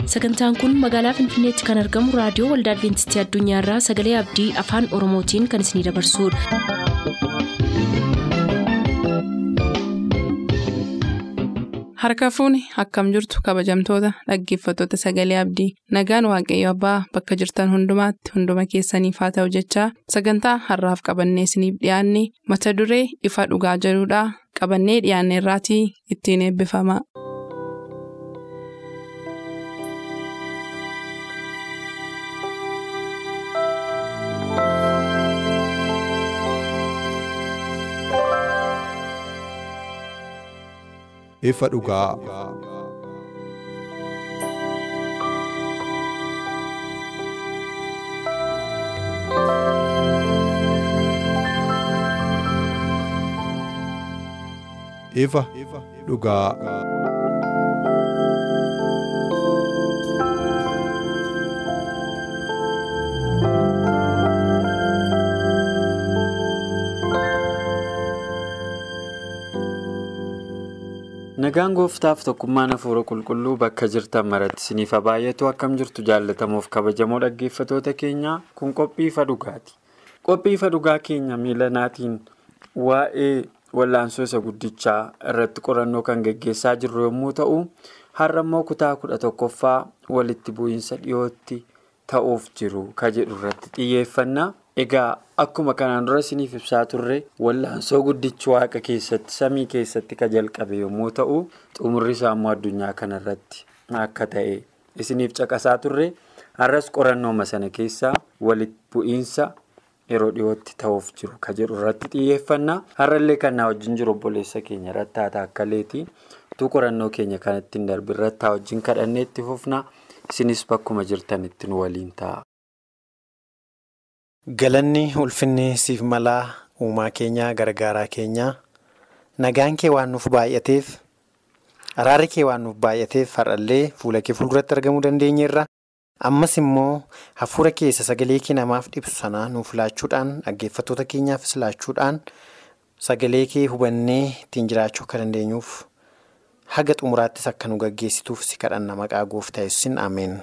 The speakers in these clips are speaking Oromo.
sagantaan kun magaalaa finfinneetti kan argamu raadiyoo waldaa adventistii addunyaarraa sagalee abdii afaan oromootiin kan isinidabarsudha. harka fuuni akkam jirtu kabajamtoota dhaggeeffattoota sagalee abdii nagaan waaqayyo abbaa bakka jirtan hundumaatti hunduma keessaniif haa ta'u jechaa sagantaa harraaf qabannee isiniif dhiyaanne mata duree ifa dhugaa jedhudhaa qabannee dhiyaanne irraatii ittiin eebbifama. ifa dhugaa. ifa dhugaa. Nagaan gooftaaf tokkummaan hafuura qulqulluu bakka jirtan maratti isiniif baay'atu akkam jirtu jaallatamuuf kabajamoo dhaggeeffatoota keenyaa kun qophii ifa dhugaati. Qophii ifa dhugaa keenya miilanaatiin waa'ee wallaansoo isa guddichaa irratti qorannoo kan geggeessaa jirru yommuu ta'u, har'a immoo kutaa kudha tokkoffaa walitti bu'iinsa dhiyootti ta'uuf jiru ka jedhu irratti xiyyeeffanna. Egaa akkuma kanaan dura isiniif ibsaa turre wallaansoo guddichi waaqa keessatti samii keessatti ka jalqabe yommuu ta'u xumurri isaa immoo addunyaa kanarratti akka ta'e isiniif caqasaa turre har'as qorannooma sana keessaa walitti bu'iinsa yeroo dhiyootti ta'uuf jiru ka jedhu irratti xiyyeeffanna har'allee kan na wajjin jiru obboleessa keenya rattaata akka leetii utuu qorannoo keenya kanatti hin darbin rattaa wajjin kadhannee itti fufna isinis bakkuma jirtanitti nu waliin ta'a. Galanni ulfinni siif malaa uumaa keenyaa gargaaraa keenyaa nagaan kee waan nuuf baay'ateef araarri kee waan nuuf baay'ateef har'allee fuula kee fuulduratti argamuu dandeenyeerra ammas immoo hafuura keessa sagalee kee namaaf dhibsu sana nuuf laachuudhaan dhaggeeffattoota keenyaafis laachuudhaan sagalee kee hubannee ittiin jiraachuu akka dandeenyuuf haga xumuraattis akka nu gaggeessituuf si kadhanna maqaa gooftaa yesuusin ameen.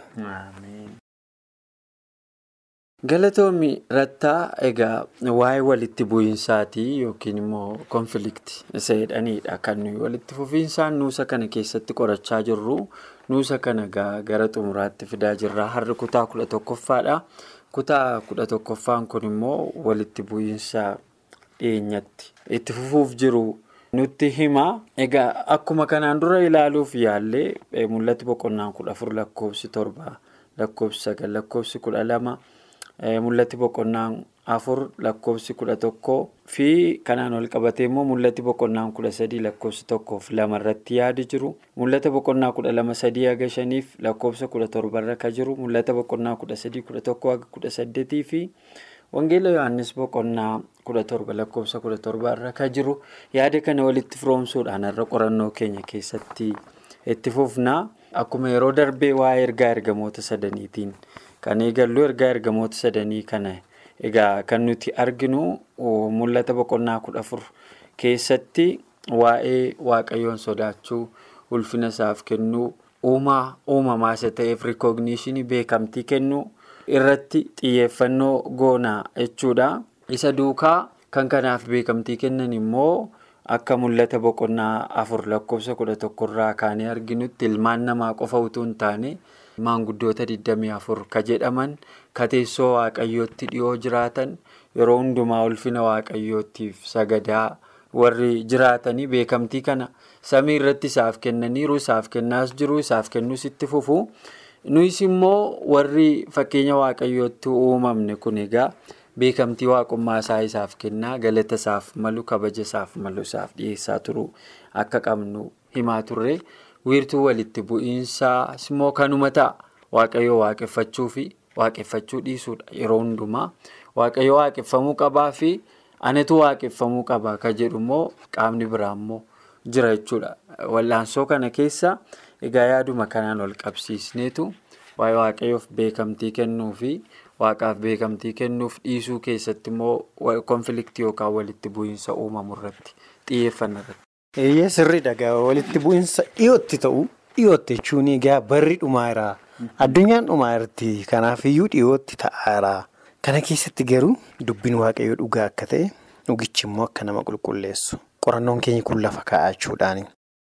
Galatoomi rattaa egaa waa'ee walitti bu'iinsaatii yookiin immoo konfiliiktii isa jedhanidha kan nuyi walitti fufiinsaan nuusa kana keessatti qorachaa jirru nuusa kana gara xumuraatti fidaa jirra har'i kutaa kudha tokkoffaadha kutaa kudha tokkoffaan kun immoo walitti bu'iinsa dhiyeenyatti itti fufuuf jiru nutti hima egaa akkuma kanaan dura ilaaluuf yaallee mul'atti boqonnaan kudha afur lakkoofsi torba lakkoofsi sagal lakkoofsi kudha lama. Mul'atti boqonnaan afur lakkoofsi kudha tokkoo fi kanaan wal qabatee immoo mul'atti boqonnaan kudha sadii lakkoofsi tokkoof lama irratti yaadi jiru. Mul'ata boqonnaa kudha lama sadii haga shaniif lakkoofsa kudha torbarra ka jiru. Mul'ata boqonnaa kudha sadii kudha tokkoo haga kudha saddeetii fi Wangeela Yohaannis boqonnaa kudha torba lakkoofsa kudha torbarra ka jiru. Yaada kana walitti firoomsuudhaan irra qorannoo keenya keessatti itti fufna. Akkuma yeroo darbee waa'ee ergaa ergamoota sadaniitiin. Kan eegallu ergaa ergamoota sadanii kana egaa kan nuti arginu mul'ata boqonnaa kudha afur keessatti waa'ee waaqayyoon sodaachuu ulfina isaaf kennuu uumaa uumamaa isa ta'eef rikoogniishinii beekamtii kennuu irratti xiyyeeffannoo goonaa jechuudha. Isa duukaa kan kanaaf beekamtii kennan immoo akka mul'ata boqonnaa afur lakkoofsa kudha tokkorraa kaanee arginutti ilmaan namaa qofa utuu hin taane. Maanguddoota 24 ka jedhaman ka teessoo waaqayyootti dhiyoo jiraatan yeroo hundumaa ulfina waaqayyootiif sagadaa warri jiraatanii beekamtii kana samii irratti isaaf kennaniiru isaaf kennaas jiru isaaf kennuus itti fufu nuyis immoo warri fakkeenya waaqayyootti uumamne kun egaa beekamtii waaqummaa isaa isaaf kennaa galata isaaf malu kabaja isaaf malu isaaf dhiyeessaa turu akka qabnu himaa turre. wiirtuu walitti bu'iinsaas immoo kanuma ta'a waaqayyoo waaqeffachuu fi waaqeffachuu dhiisuudha yeroo hundumaa waaqayyoo waaqeffamuu qabaa fi anatu waaqeffamuu qabaa ka jedhu immoo qaamni biraa immoo jira jechuudha wallaansoo kana keessa egaa yaaduma kanaan wal qabsiisneetu waa'ee waaqayyoof beekamtii kennuu fi waaqaaf beekamtii kennuuf dhiisuu keessatti immoo konfiliiktii yookaan walitti bu'iinsa uumamu irratti xiyyeeffanna irratti. Eeyyee sirriidha egaa walitti bu'iinsa dhiyootti ta'u dhiyootti jechuun egaa barri dhumaa irraa Addunyaan dhumaa irratti kanaafiyyuu dhiyootti ta'aara. Kana keessatti garuu dubbiin waaqayyoo dhugaa akka ta'e dhugichi immoo akka nama qulqulleessu qorannoon keenya kun lafa kaa'achuudhaani.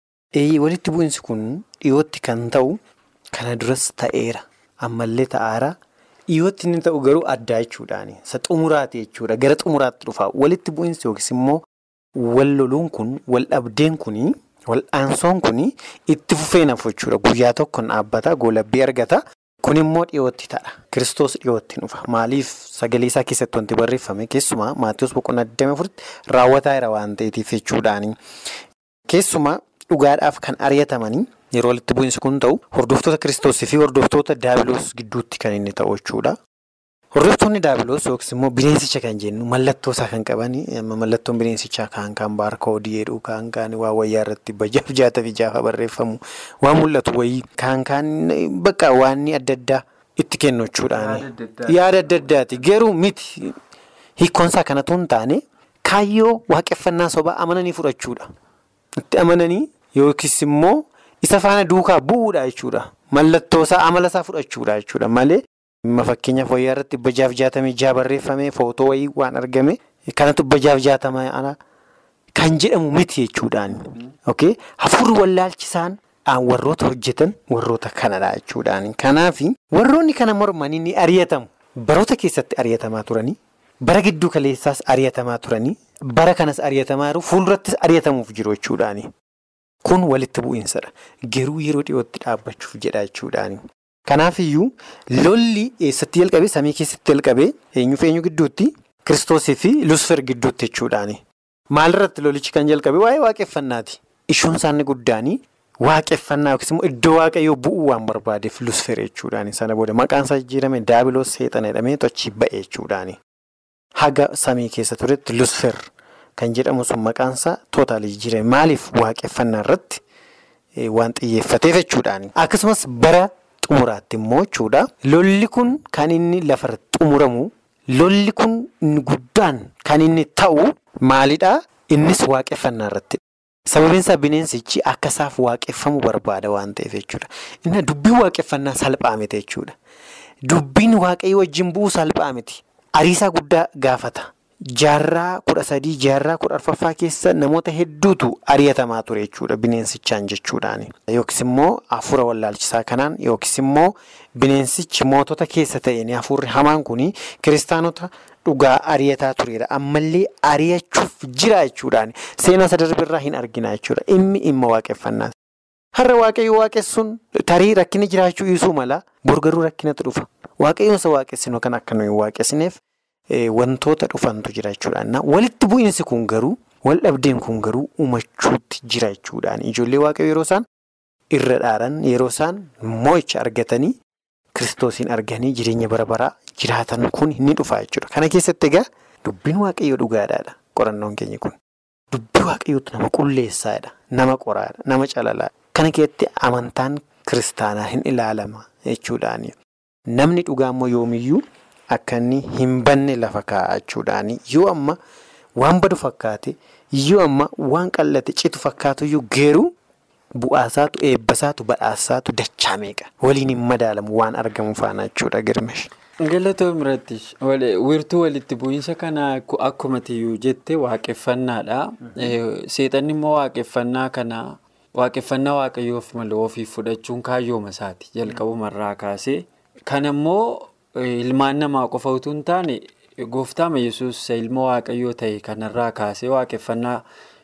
Walitti bu'iinsi kun dhiyootti kan ta'u kana duras ta'eera ammallee ta'aara dhiyootti inni ta'u garuu addaa jechuudhaani. Isa xumuraati jechuudha gara xumuraatti dhufa walitti bu'iinsi yookiis immoo wal loluun kun wal dhabdeen kuni wal aansoon kuni itti fufee nafu jechuudha guyyaa tokkoon dhaabbata goolabbii argata. Kun immoo dhiyootti ta'a. Kiristoos dhiyootti dhufa. Maaliif sagalee isaa keessatti wanti barreeffame keessumaa Maatiyus boqonnaa 24 raawwataa jira waan ta'eetiif jechuudhaani. Keessumaa dhugaadhaaf kan ari'atamanii yeroo walitti bu'iinsi kun ta'u hordoftoota Kiristoosii fi hordoftoota Daabiloos gidduutti kan inni ta'u jechuudha. Hordoftoonni Daabiloos yookiis immoo bineensicha kan jennu mallattoo isaa kan qabani. Mallattoon bineensichaa kaan kaan baarkoodii jedhu kaan kaan waa wayyaa irratti bajaaf jaata fi jaafa barreeffamu waan mul'atu wayii kaan kaan bakka waan adda addaa itti kennu jechuudhaani. Yaada adda addaati garuu miti hiikkoonsaa kanatu hin taane kaayyoo waaqeffannaa sobaa amananii fudhachuudha. Itti amananii yookiis immoo isa faana duukaa bu'uudha jechuudha. Mallattoo isaa amala isaa fudhachuudha jechuudha malee. Fakkeenyaaf wayyaa irratti bajaaf jaatamii jaa barreeffame footoo wayii waan argame kanatu bajaaf jaatama kan jedhamu miti jechuudhaani. Hafuurri wallaalchisaan warroota hojjetan warroota kanadha jechuudhaani. Kanaaf warroonni kana mormanii ni ari'atamu. Baroota keessatti ari'atamaa turanii bara gidduu kaleessaas ari'atamaa turanii bara kanas ari'atamaa jiru fuuldurattis ari'atamuuf jiru jechuudhaani. Kun walitti bu'iinsadha. Garuu yeroo dhiyootti dhaabbachuuf jedha jechuudhaani. Kanaafiyyuu lolli eessatti jalqabe samii keessatti jalqabe eenyuuf eenyu gidduutti kiristoosii fi lusfer gidduutti jechuudhaani. Maalirratti lolichi kan jalqabe waa'ee waaqeffannaati. Ishoon isaanii guddaanii waaqeffannaa yookiis immoo iddoo waaqayyoo bu'uu waan barbaadeef lusfer jechuudhaani. Sana booda maqaan isaa jijjiirame daabiloos seexana jedhamee tochii ba'e jechuudhaani. Haga samii keessa turetti lusfer kan jedhamu sun maqaan isaa tootaali jijjiirame maaliif waaqeffannaa irratti waan xiyyeeffateef jechuudhaani. Akkasumas bara. Xumuraatti immoo jechuudha. Lolli kun kan inni lafarratti xumuramu lolli kun guddaan kan inni ta'u maalidhaa? Innis waaqeffannaa irratti. Sababiin isaa bineensichi akka isaaf waaqeffamu barbaada waan ta'eef jechuudha. Inni dubbiin waaqeffannaa salphaa miti jechuudha. Dubbiin waaqayyo wajjin bu'uu salphaa miti. Ariisaa guddaa gaafata. Jaarraa kudha sadii jaarraa kudha arfaffaa keessa namoota hedduutu ari'atamaa ture jechuudha bineensichaan jechuudhaani. Yookiis immoo hafuura wallaalchisaa kanaan yookiis immoo bineensichi mootota keessa ta'een hafuurri hamaan kuni kiristaanota dhugaa ari'ataa turedha. Ammallee ari'achuuf jira jechuudhaani. Seenaa isa darbirraa hin argina jechuudha. Inni dhimma waaqeffannaati. Har'a waaqayyo waaqessuun tarii rakkina jiraachuu dhiisuu mala borgaruu rakkinatu dhufa. Waaqayyoon isa waaqessinu kan akka nuyi waaqessineef. Wantoota dhufantu jira jechuudha. Walitti bu'iinsi kun garuu wal dhabdeen kun garuu uumachuutti jira jechuudhaan. Ijoollee waaqayyoo yeroo isaan irra dhaaran yeroo isaan moo'icha argatanii kiristoosiin arganii jireenya bara baraa jiraatan kun ni dhufa jechuudha. Kana keessatti egaa dubbiin waaqayyoo dhugaadhaadha. Qorannoon keenya kun dubbii waaqayyootu nama qulleessaadha. Nama qoraadha. Nama calalaadha. Kana keessatti amantaan kiristaanaa hin ilaalama jechuudhaani. Namni dhugaa immoo yoomiyyuu. Akka inni hin banne lafa kaa'achuudhaani yoo amma waan badu fakkaate yoo amma waan qallate citu fakkaatuyyuu geeruu bu'aasaatu eebbasaatu badhaasaatu dachaa meeqa waliin hin madaalamu waan argamu faana jechuudha girmesh. Galatoon biratti wiirtuu walitti bu'iinsa kanaa akkuma tiyyuu jette waaqeffannaadha. Seexanni immoo waaqeffannaa kana waaqeffannaa waaqayyoof malee ofii fudhachuun kaayyooma isaati jalqabumarraa kaasee kan immoo. Ilmaan namaa qofa utuu hin taane gooftaama yesus ilma waaqayyoo ta'e kanarraa kaasee waaqeffannaa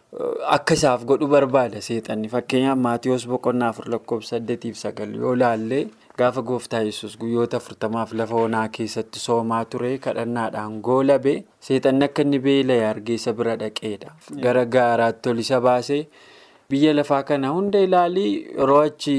akka isaaf godhu barbaada seexanni fakkeenyaaf maatiyoos boqonnaa afur lakkoofsa saddeetiif sagal yoo laallee gaafa gooftaa yesus guyyoota afurtamaaf lafa onaa keessatti soomaa ture kadhannaadhaan goolabe seexanni akka inni beela'e argeessa bira dhaqeedha gara gaaraatti ol isa baasee biyya lafaa kana hunda ilaalii yeroo achi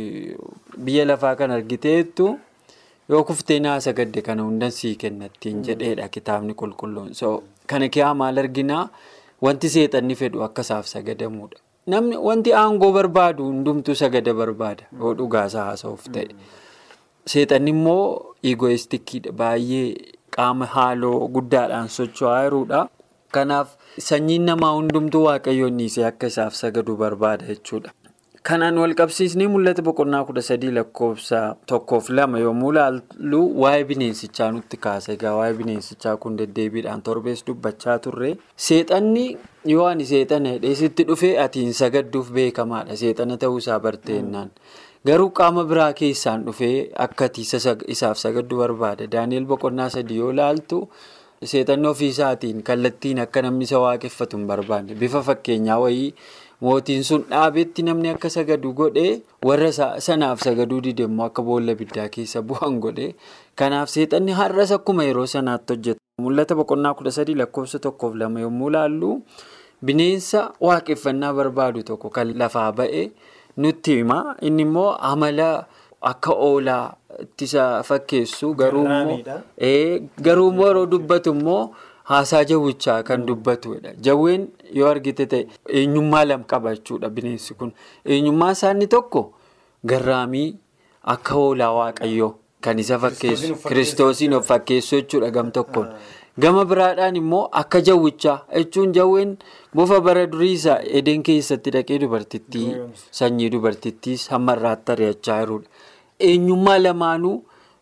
biyya lafaa kana argiteettu. yoo kuftee naasa gadde kana hundan sii kennattiin jedheedha kitaabni qulqulluun so kana kiyaa maal arginaa wanti seexanni fedhu akka isaaf sagadamuudha namni wanti aangoo barbaadu hundumtuu sagada barbaada yoo dhugaasaa haasa'uuf ta'e seexanni immoo igoistikiidha baay'ee qaama haaloo guddaadhaan socho'aa jiruudha kanaaf sanyiin namaa hundumtuu waaqayyoon dhiisee akka isaaf sagadu barbaada jechuudha Kanaan wal qabsiisnee mul'ata boqonnaa kudha sadii lakkoofsa tokkoof lama yommuu ilaallu waa'ee bineensichaa nutti kaasa. Egaa waa'ee bineensichaa kun deddeebiidhaan torbees dubbachaa turre. Seexanni yoo ani seexana hidhee sitti dhufee atiin sagadduuf beekamaadha. Seexana ta'uusaa barteennaan. Garuu qaama biraa keessaan dhufee akka isaaf sagaddu barbaada. Daani'el boqonnaa sadii yoo ilaaltu seexanni ofiisaatiin kallattiin akka namni isa waaqeffatu hin barbaanne. Bifa fakkeenyaa wayii. Mootiin sun dhaabetti namni akka sagadu godhee warra sanaaf sagaduu dide immoo akka boolla biddaa keessa bu'an godhee kanaaf seexanni har'as akkuma yeroo sanaatti hojjeta. Mul'ata boqonnaa kudha sadii lakkoofsa tokkoof lama yommuu ilaallu bineensa waaqeffannaa barbaadu tokko kan lafaa ba'e nutti hima. Inni immoo amala akka oolaa ittisa fakkeessu garuu immoo yeroo dubbatu immoo. Haasaa jawwichaa kan dubbatudha. Jawween yoo argite ta'e eenyummaa lama qaba jechuudha bineensi kun. Eenyummaa isaanii tokko garraamii akka hoolaa waaqayyoo kan isa fakkeessu kiristoosiin of fakkeessu jechuudha gam tokkoon. Gama biraadhaan immoo akka jawwichaa jechuun jawween bofa bara durii isaa edeen keessatti dhaqee dubartittii sanyii dubartittiis hamma irraatti ari'achaa jirudha. Eenyummaa lamaanuu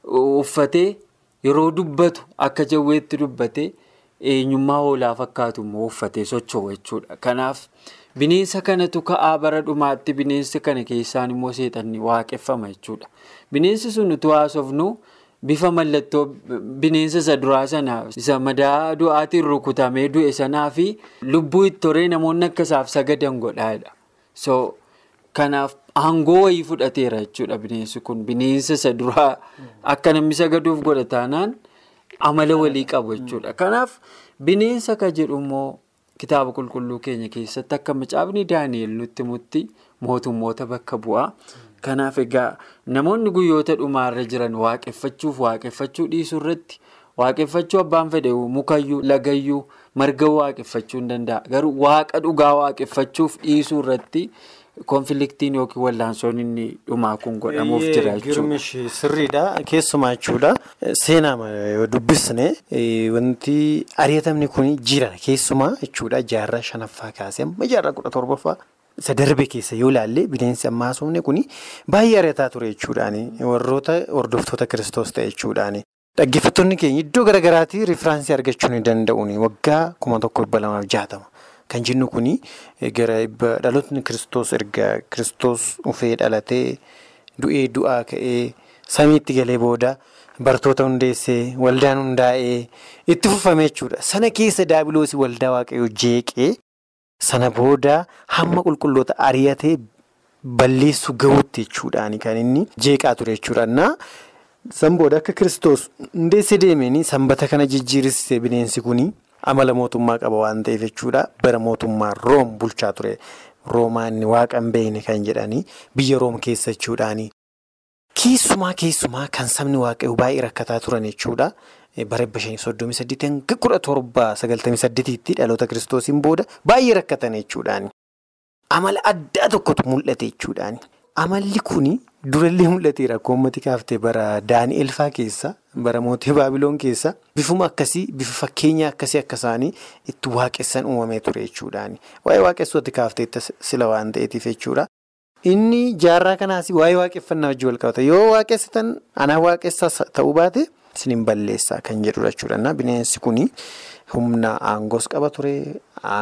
uffatee yeroo dubbatu akka jawweetti dubbatee. Eenyummaa hoolaa fakkaatu immoo uffatee socho'u jechuudha. Kanaaf bineensa kanatu ka'aa bara dhumaatti bineensa kana keessaan immoo seexanni waaqeffama jechuudha. Bineensi sun utuu haasofnu bifa mallattoo bineensa isa duraa sana isa madaa du'aatiin rukutamee du'e sanaa fi lubbuu itti horee namoonni akka isaaf sagadan godhaadha. So kanaaf aangoo wayii fudhateera jechuudha bineensi kun bineensa isa duraa akka namni sagaduuf godha taanaan. Amala walii qabu jechuudha. Kanaaf bineensa ka jedhu immoo kitaaba qulqulluu keenya keessatti akka macaafni Daani'el nutti himutti mootummoota bakka bu'a. Kanaaf egaa namoonni guyyoota dhumaarra jiran waaqeffachuuf waaqeffachuu dhiisuu irratti waaqeffachuu abbaan fedhe mukayyuu lagayyuu marga waaqeffachuu hin danda'a. Garuu waaqa dhugaa waaqeffachuuf dhiisuu irratti. Konfliktiin yookiin wallaansoon inni dhumaa kun godhamuuf jira jechuudha. Sirriidha. Keessumaa jechuudha. Seenaa yoo dubbisne wanti ari'atamni kun jira keessumaa jechuudha. Jaarraa shanaffaa kaasee amma jaarraa kudha torbaffaa isa darbe keessa yoo ilaalle bineensi ammaa haasofne kun baay'ee ari'ataa ture jechuudhaani. Warroota hordoftoota kiristoos ta'e jechuudhaani. Dhaggeeffattoonni keenya iddoo garaagaraatii riifiraansii argachuu ni danda'uuni. Waggaa kuma tokko dhibba lamaaf jaatama. Kan jennu kuni gara dhalootni kiristoos erga kiristoos dhufee dhalatee du'ee du'aa ka'ee samiitti galee booda bartoota hundeessee waldaan hundaa'ee itti fufame jechuudha. Sana keessa daabiloosii waldaa waaqayyoo jeeqee sana booda hamma qulqulloota ari'atee balleessu gahuutti jechuudhaani kan inni jeeqaa ture jechuudha. San booda akka kiristoos hundeessee deemeen sanbata kana jijjiirrisiise bineensi kuni. Amala mootummaa qaba waan ta'eef jechuudha. Bara mootummaa Room bulchaa ture. Roomaa inni waaqa hin beekne kan jedhanii biyya Room keessa jechuudhaani. Keessumaa keessumaa kan sabni waaqayyoo baay'ee rakkataa turan jechuudha. Bara dhibba shanii soddomii saddeetii hanga kudha torba sagaltamii saddeetiitti dhaloota kiristoosiin booda baay'ee rakkatan jechuudhaani. Amala addaa tokkotu mul'ate jechuudhaani. Amalli kuni durallee mul'ateera akka uummati kaaftee bara Daani'el faa keessa bara mootii Baabiloon keessa bifuma akkasii bifa fakkeenya akkasii akka isaanii itti waaqessan uumamee ture jechuudhaani. Waa'ee waaqessuutti kaaftee sila waan ta'eetiif jechuudha. Inni jaarraa kanaas waa'ee waaqeffannaa wajjin wal qabata. Yoo waaqessitan anaa waaqessaa ta'uu baate isin balleessaa kan jedhudha jechuudha. Bineensi kuni humna aangoos qaba ture.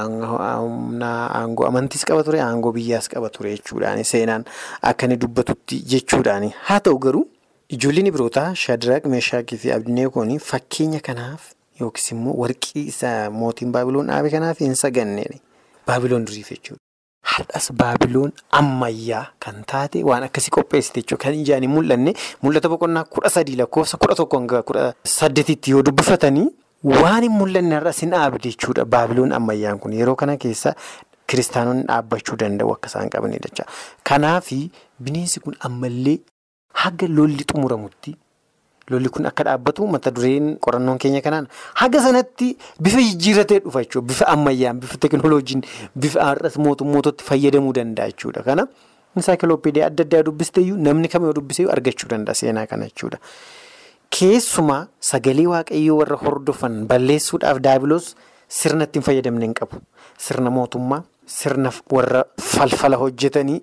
Humna aangoo amantiis qaba ture. Aangoo biyyaas qaba ture jechuudhaani. Seenaan akka inni dubbatutti jechuudhaani. Haa ta'u garuu ijoolleen birootaa Shaadiraaq Meeshaakii fi Abdineekoon fakkeenya kanaaf yookiis immoo warqii isa mootiin Baabiloon dhaabe kanaaf hin saganneen. Baabiloon duriif jechuudha. Har'as Baabiloon ammayyaa kan taate waan akkasii qopheessite jechuudha. Kan ijaan hin mul'anne mul'ata boqonnaa kudha sadii lakkoofsa kudha tokko hanga kudha saddeetitti yoo dubbifatanii waan hin mul'anne har'as hin dhaabde jechuudha. Baabiloon ammayyaan kun yeroo kana keessa kiristaanonni dhaabbachuu danda'u akka isaan qabanidha jecha. Kanaaf bineensi kun ammallee haga lolli xumuramutti lolli kun akka dhaabbatu mata dureen qorannoon keenya kanaan haga sanatti bifa jijjiirratee dhufa jechuudha. Bifa ammayyaan, bifa teekinooloojiin, bifa har'as mootummootatti fayyadamuu danda'a jechuudha. Kana insaayikiloopeediyaa adda addaa dubbisteeyyuu namni kam yoo dubbiseeyyuu argachuu danda'a seenaa kana jechuudha. Keessumaa sagalee waaqayyoo warra hordofan balleessuudhaaf daabiloos sirna ittiin fayyadamne hin qabu. Sirna mootummaa sirna warra falfala hojjetanii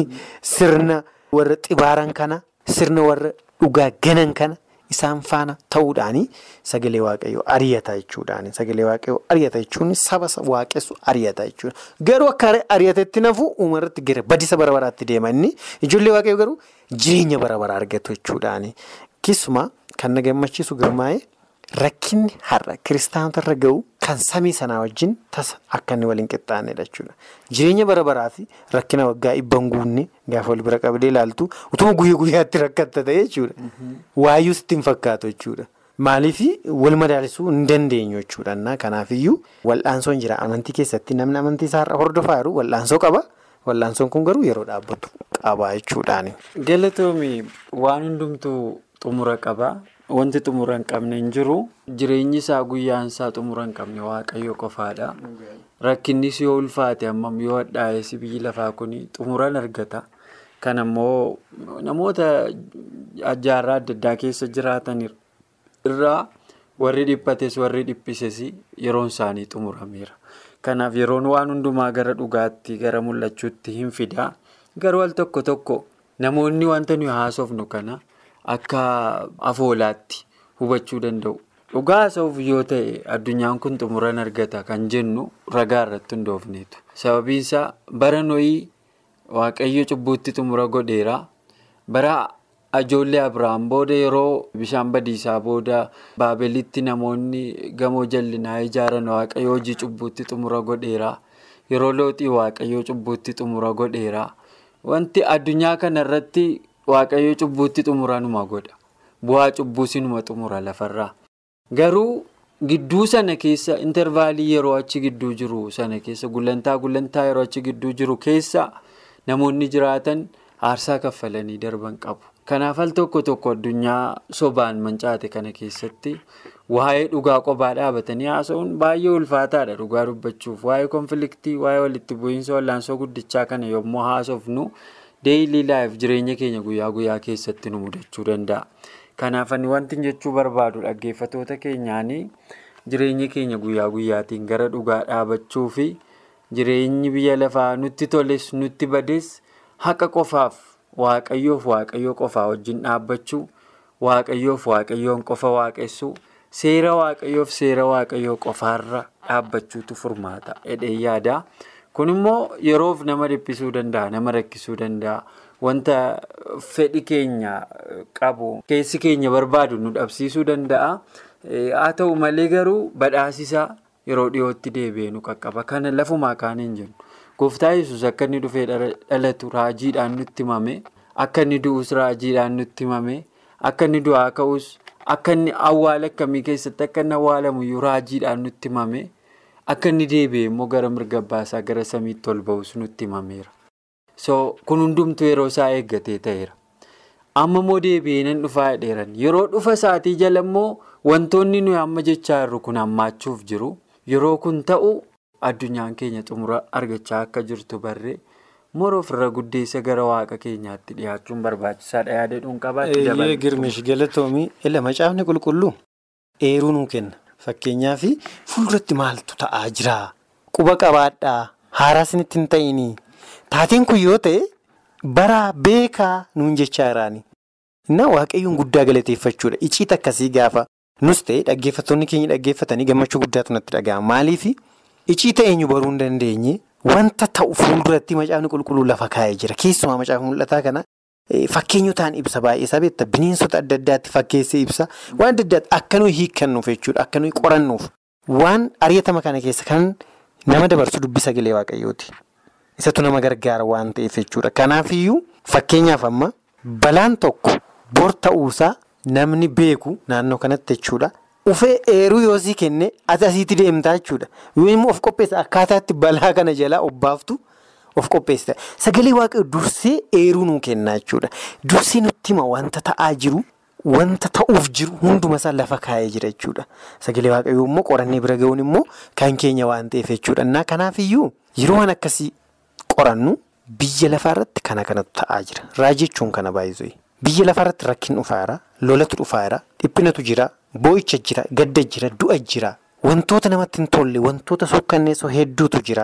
sirna warra xibaaran kana sirna warra dhugaa ganan kana isaan faana ta'uudhaani sagalee waaqayyoo ari'ata jechuudhaani sagalee waaqayyoo ari'ata jechuun saba waaqessu ari'ata jechuudha garuu akka ari'atetti nafu uumarratti gara badisa bara baraatti deema inni ijoollee waaqayyoo garuu jireenya bara baraa argatu jechuudhaani keessumaa kan na gammachiisu girmaa'ee. Rakkinni har'a kiristaanotarra gahu kan samii sanaa wajjin tasa akka inni waliin qixxaanedha jechuudha. Jireenya bara baraa fi rakkina waggaa dhibban guunne gaafa wal bira qabdee ilaaltu utuma guyyaa guyyaatti rakkatta ta'e jechuudha. Waayyuu sitti hin fakkaatu jechuudha. Maaliif wal madaalisuu hin dandeenyu jechuudha. Kanaafiyyuu wal'aansoon jira amantii keessatti namni amantii isaarra hordofaa jiru wal'aansoo qaba. Wal'aansoon kun garuu yeroo dhaabbatu qaba jechuudhaani. Galatoomii waan hundumtuu xumura qaba. Wanti xumura hin qabne hin jiru. Jireenyi isaa guyyaan isaa xumura hin qabne waaqayyo qofaadha. Rakkinnis yoo ulfaate hammam yoo hadhaa'es biyyi lafaa kun xumuran argata. Kan ammoo namoota jaarraa adda addaa keessa jiraatan irraa warri dhiphates warri dhiphises yeroon isaanii xumurameera. Kanaaf yeroon waan hundumaa gara dhugaatti gara mul'achuutti hin fida. Garuu al tokko tokko namoonni wanta nuyi haasofnu kana. Akka afoolaatti hubachuu danda'u. Dhugaa haasa'uuf yoo ta'e addunyaan kun xumuran argata kan jennu ragaa irratti hundoofneetu. Sababiin isaa bara noyii waaqayyo cubbuutti xumura godheera. Bara ijoollee Abiraam booda yeroo bishaan badiisaa booda baabelitti namoonni gamoo jallinaa ijaaran waaqayyo hojii cubbuutti xumura godheera. Yeroo looxii waaqayyo cubbuutti xumura godheera. Wanti addunyaa kanarratti. Waaqayyo cubbuutti xumura numa godha. Bu'aa cubbuu sinuma xumura lafarraa. Garuu gidduu sana keessa intervaalii yeroo achi gidduu jiru sana keessa gulantaa gulantaa yeroo achi gidduu jiru keessa namoonni jiraatan aarsaa kaffalanii darban qabu. Kanaaf al tokko tokko addunyaa sobaan mancaate kana keessatti waa'ee dhugaa qophaa dhaabatanii haasa'uun baay'ee ulfaataadha dhugaa dubbachuuf. Waa'ee konfliktii, waa'ee walitti bu'iinsa wallaansoo guddichaa kana yommuu haasofnu. Deeyilii laayif jireenya keenya guyyaa guyyaa keessatti nu mudachuu danda'a. Kanaaf ani wanti jechuu barbaadu dhaggeeffatoota keenyaanii jireenya keenya guyyaa guyyaatiin gara dhugaa dhaabachuu fi jireenyi biyya lafaa nutti toles nutti bades haqa qofaaf waaqayyoof waaqayyoo qofaa wajjin dhaabbachuu waaqayyoof waaqayyoon qofa waaqessuu seera waaqayyoof seera waaqayyoo qofaarra dhaabbachuutu furmaata jedhee yaada. Kun immoo yeroof nama dhiphisuu danda'a nama rakkisuu danda'a wanta fedhi keenya qabu keessi keenya barbaadu nu dhabsiisuu danda'a haa ta'u malee garuu badhaasisaa yeroo dhiyootti deebi'ee nu qaqqaba kana lafumaa kaan hin jennu gooftaa yesus akka inni dhufee dhalatu raajiidhaan nutti himame akka inni du'us raajiidhaan nutti himame akka inni du'aa ka'us akka inni awwaala akkamii keessatti akka inni awwaalamuyyuu raajiidhaan nutti himame. Akka inni deebi'e immoo gara mirga baasaa gara samiitti ol ba'us nutti himameera. So kun hundumtuu yeroo isaa eeggatee ta'eera. Amma immoo deebi'ee nan dhufaa jedheeran. Yeroo dhufa isaatii jala immoo wantoonni nuyi amma jechaa jirru kun hammaachuuf jiru. Yeroo kun ta'u addunyaan keenya xumura argachaa akka jirtu barree moroo ofirra guddeessa gara waaqa keenyaatti dhiyaachuun barbaachisaadha yaada dhuun qabaatti dabala. Girmish galatoomii ila macaafni qulqulluu eeruu nuu kenna. Fakkeenyaaf fuulduratti maaltu ta'aa jira? Quba qabaadhaa. Haaraa isinitti hin ta'inii. Taateen kun yoo ta'e bara beekaa nuun jechaa jiraani. Innaa waaqayyoon guddaa galateeffachuudha. Iciita akkasii gaafa nus ta'e dhaggeeffattoonni keenya dhaggeeffatanii gammachuu guddaatu natti dhaga'ama. Maaliif iciita eenyu baruu hin dandeenye wanta ta'u fuulduratti macaafni qulqulluu lafa kaa'ee jira. Keessumaa macaafa mul'ataa kana. Fakkeenyotaan ibsa baay'isaa beektaa bineensota adda addaatti fakkeessee ibsa waan adda addaatti akka nuyi hiikkannuuf jechuudha akka nuyi qorannuuf waan ari'atama kana keessa kan nama dabarsu dubbii sagalee waaqayyooti. Isatu nama gargaara waan ta'eef jechuudha. Kanaafiyyuu fakkeenyaaf amma balaan tokko bor ta'uusaa namni beeku naannoo kanatti jechuudha. Ufee eeruu yoo sii kenne ati asiitti deemtaa jechuudha. Yoo immoo of qopheessa akkaataatti balaa kana jalaa obbaaftu. Of qopheessita. Sagalee waaqayyoo dursee eeruu nuu kennaa jechuudha. Dursee nutti hima wanta ta'aa jiru, wanta ta'uuf jiru hunduma isaa lafa kaa'ee jira jechuudha. Sagalee waaqayyoo immoo qorannee bira ga'uun immoo kan keenya waan ta'eef jechuudha. Kanaafiyyuu yeroo waan akkasii qorannu biyya lafaarratti kana kanatu ta'aa jira. Raajii jechuun kana baay'isuu. Biyya lafaarratti rakkin dhufaaraa, lolatu dhufaaraa, dhiphinatu jira, boo'icha jira, gadda jira, du'a jira. Wantoota namatti hin tolle, wantoota suukkanneessoo hedduutu jira.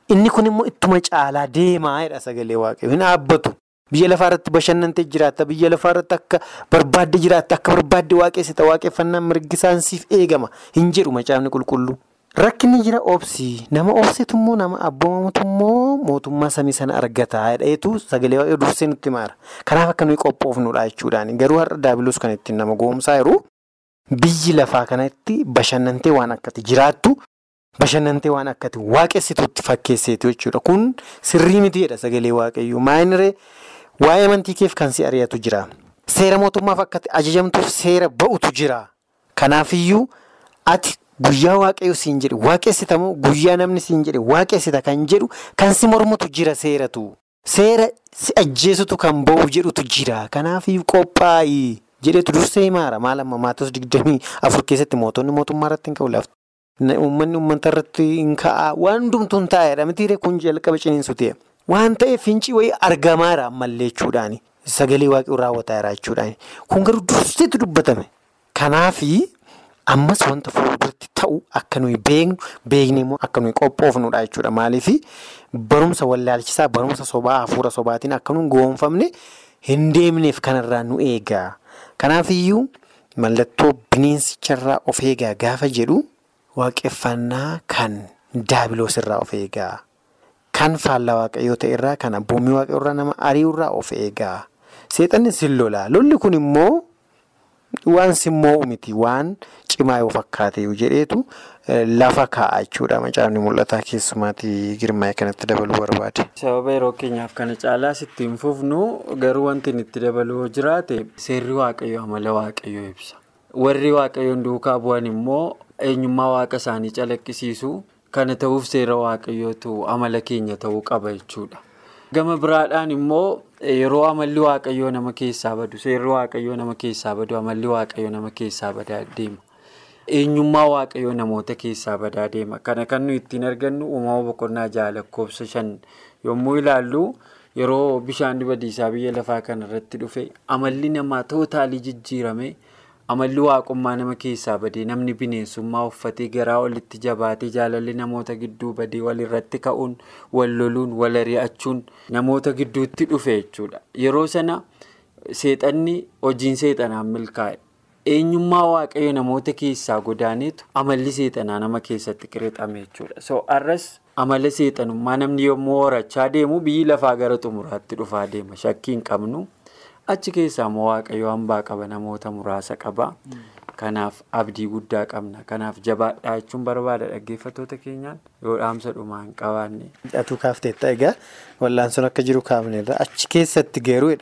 Inni kun immoo ittuma caalaa deemaa jedha sagalee waaqayyoo hin dhaabbatu. Biyya lafaa irratti bashannantee jiraatta. Biyya lafaa irratti akka barbaadde jiraatta. Akka barbaadde waaqessita. Waaqeffannaan mirgisaan siif eegama. Hin jedhu macaafni qulqulluu. Rakkinni jira obsii. Nama obsitu immoo nama abboomamutu immoo mootummaa samii sana argata. Dheetu sagalee waaqayyoo dursee nutti maara. Kanaaf akka nuyi qophoofnudha jechuudhaani. Garuu har'a daabiloos kan ittiin nama goomsaa jiru biyyi lafaa kanatti bashannantee waan akkati jiraattu. Bashannantee waan akkati waaqessituutti fakkeesseetu jechuudha. Kun sirrii miti jedha sagalee waaqayyoo. Maayiniree waa'ee amantii keef kan si ari'atu jira. Seera mootummaaf akkati ajajamtuuf seera ba'utu jira. Kanaafiyyuu ati guyyaa waaqayyoo siin jedhe waaqessitamoo guyyaa namni siin jedhe waaqessita kan jedhu kan si mormutu jira seeratu. Seera si ajjeesutu kan ba'u jedhutu jira. Kanaafiyyuu qophaa'i jedhetu dursee himaara. Maal amma maatos digdamii afur keessatti mootonni mootummaa irratti hin ka'u laaftu. Uummanni uummata irratti hin ka'a. Waan hundumtuu hin taa'edha. Mitiiree kun jalqaba ciniinsu ta'e. Waan ta'eef fincii wayii argamaadha ammallee jechuudhaani. Sagalee waaqayyoo raawwataa jira jechuudhaani. Kun garuu durseetu dubbatame. Kanaafi ammas wanta fuulduratti ta'u akka nuyi beeknu beekni immoo akka nuyi qophoofnudha jechuudha. Maaliif barumsa wallaalchisaa barumsa sobaa hafuura sobaatiin akka nuyi goonfamne hin deemneef kanarraa nu eega. Kanaafiyyuu mallattoo bineensicharraa of eegaa gaafa jedhu. Waaqeffannaa kan daabiloos irraa of eegaa. Kan faallaa waaqayyoo ta'e irraa kan abboommii waaqayyoo irraa nama ari'u irraa of eegaa. Seexanni sin lola. Lolli kun immoo waan simmoo miti waan cimaa yoo fakkaate jedheetu lafa kaa'a jechuudha. Macaafni mul'ataa keessumaatii girmaa'ee kanatti dabaluu barbaade. Sababa yeroo keenyaaf kana caalaas ittiin fufnu garuu wanti itti dabaluu jiraate seerri waaqayyoo amala waaqayyoo ibsa. Warri waaqayyoon duukaa bu'an immoo eenyummaa waaqa isaanii calaqqisiisu kana ta'uuf seera waaqayyootu amala keenya ta'uu qaba jechuudha. Gama biraadhaan immoo yeroo amalli waaqayyoo nama keessaa badu seerri waaqayyoo nama keessaa badu amalli waaqayyoo nama keessaa badaa deema. Eenyummaa waaqayyoo namoota keessaa badaa deema. Kana kan nuyi ittiin argannu uumama boqonnaa jaha lakkoofsa shan yommuu ilaallu yeroo bishaan badiisaa biyya lafaa kanarratti dhufe amalli namaa tootaalii jijjiirame. Amalli waaqummaa nama keessaa badee namni bineensummaa uffatee garaa olitti jabaatee jaalalli namoota gidduu badee walirratti ka'uun wal loluun wal ari'achuun namoota gidduutti dhufe jechuudha. Yeroo sana seexanni hojiin seexanaan milkaa'e. Eenyummaa waaqayyo namoota keessaa godaaneetu amalli seexanaa nama keessatti qirixame jechuudha. So arras amala seexanummaa namni yommuu horachaa deemu biyyi lafaa gara xumuraatti dhufaa deema. Shakkii hin qabnu. Achi keessaa immoo waaqayyo hambaa qaba namoota muraasa qaba. Kanaaf abdii guddaa qabna. Kanaaf jabaadhaa jechuun barbaada dhaggeeffattoota keenyaan yoo dhaamsa dhumaa hin qabaanne. Hidhatuu kaafteetta egaa wal'aansoon akka jiru kaafneerra achi keessatti geeruudha.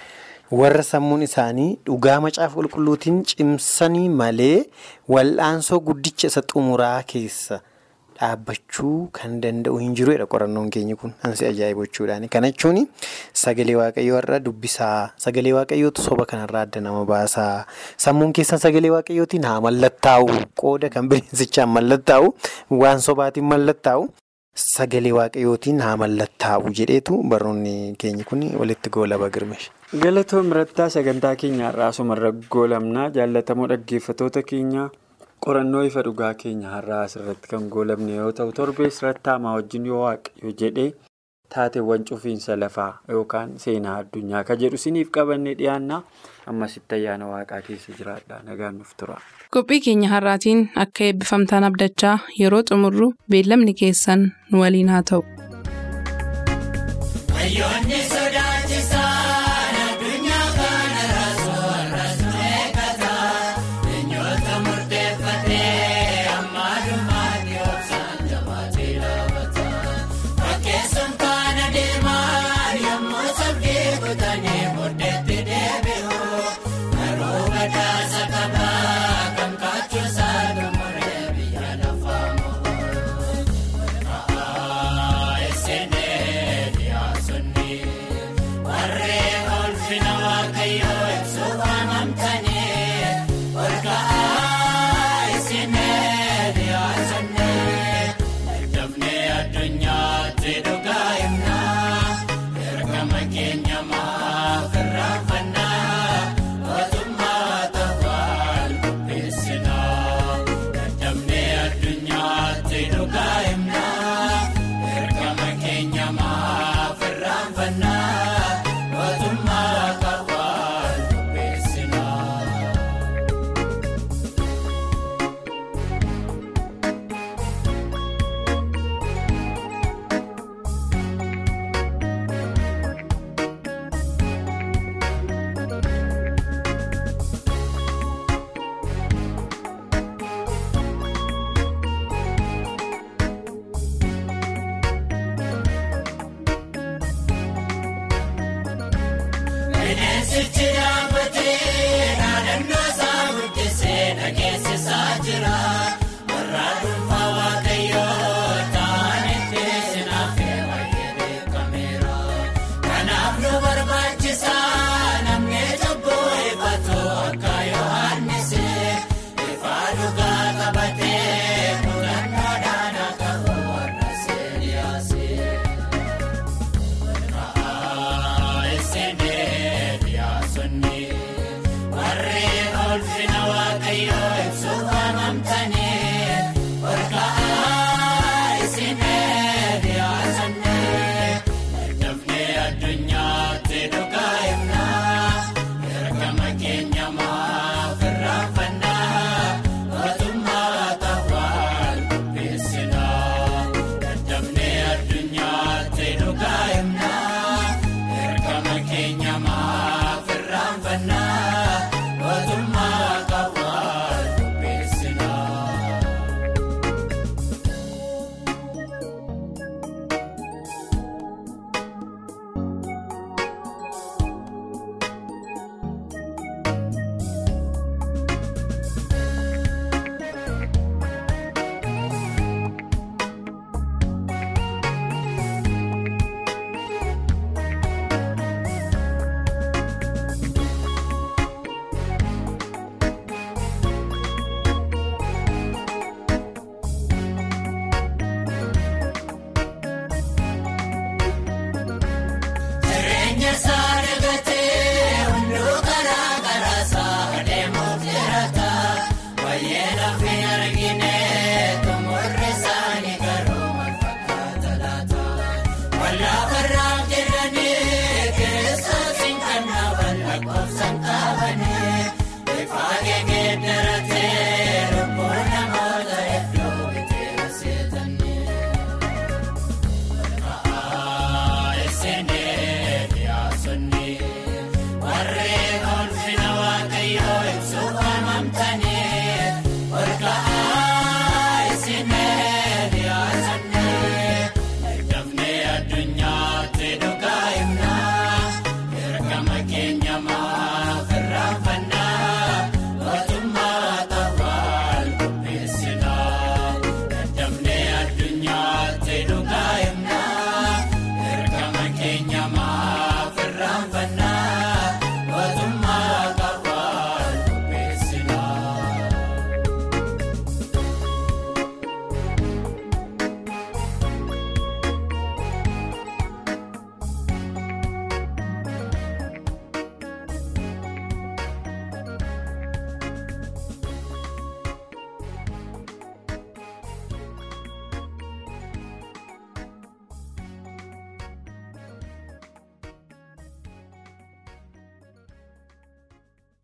Warra sammuun isaanii dhugaa macaafa qulqulluutiin cimsanii malee wal'aansoo guddicha isa xumuraa keessa dhaabbachuu kan danda'u hin jiruudha qorannoon keenya kun ansi ajaa'iba jechuudhaani. Kana jechuun sagalee waaqayyoo irraa dubbisaa sagalee waaqayyootu soba kanarraa adda nama baasaa sammuun keessan sagalee waaqayyootiin haa mallattaa'u qooda kan bineensichaan mallattaa'u waan sobaatiin mallattaa'u sagalee waaqayyootiin haa mallattaa'u jedheetu barnoonni keenya kun walitti goolaba girmeesha. Galatoon birattaa sagantaa keenya har'aa asumarra goolamnaa jaallatamoo dhaggeeffattoota keenya. qorannoo ifa dhugaa keenya har'aa asirratti kan goolabne yoo ta'u torbees rattaamaa wajjin yoo waaqayyo jedhee taateewwan cufiinsa lafaa yookaan seenaa addunyaa ka jedhu siniif qabannee dhiyaannaa ammasitti ayyaana waaqaa keessa jiraadha nagaan nuuf tura. qophii keenya har'aatiin akka eebbifamtaan abdachaa yeroo xumurru beellamni keessan nu waliin haa ta'u. Kun. Addunyaatti dhugaa himnaa ergama keenya